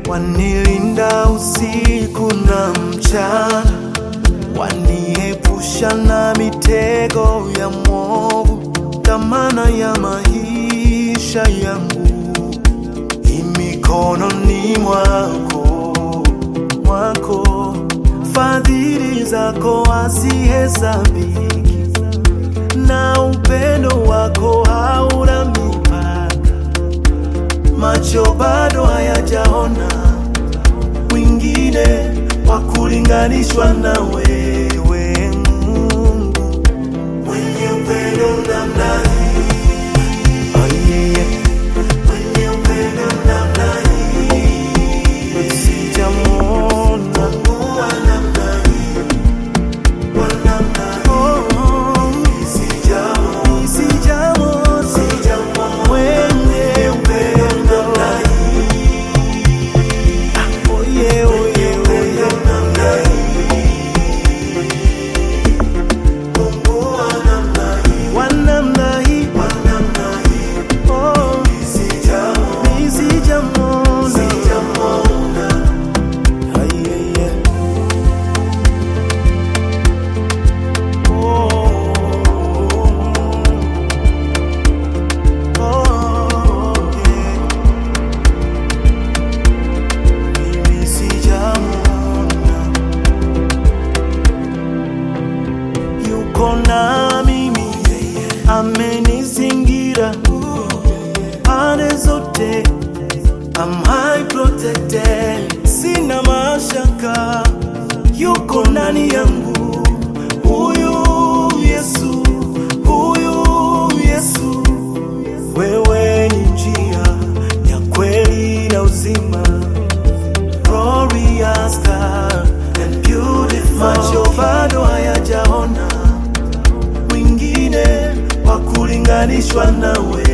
wanilinda usiku na mchana, waniepusha na mitego ya mwovu. Dhamana ya maisha yangu imikononi mwako, mwako. Fadhili zako hazihesabiki, na upendo wako hauna mipaka. Macho bado hayajaona mwingine wa kulinganishwa na wewe, Mungu mwenye upendo namna hii. Oh, yeah. Mwenye upendo namna hii. Sijamwona Mungu wa namna hii. Wa namna hii. Sijamwona. Sijamwona. Mwenye upendo namna hii. Oh, yeah, oh, yeah, oh, yeah. Wa namna hii. Oh, mi sijamwona. Ah, yeah, yeah. Oh, oh, yeah. Mimi sijamwona. Yuko na mimi, amenizingira pande zote, I'm high protected, sina mashaka, yuko ndani yangu, huyu Yesu, huyu Yesu, wewe ni njia ya kweli na uzima, glorious God and beautiful. Macho bado hayajaona mwingine wa kulinganishwa nawe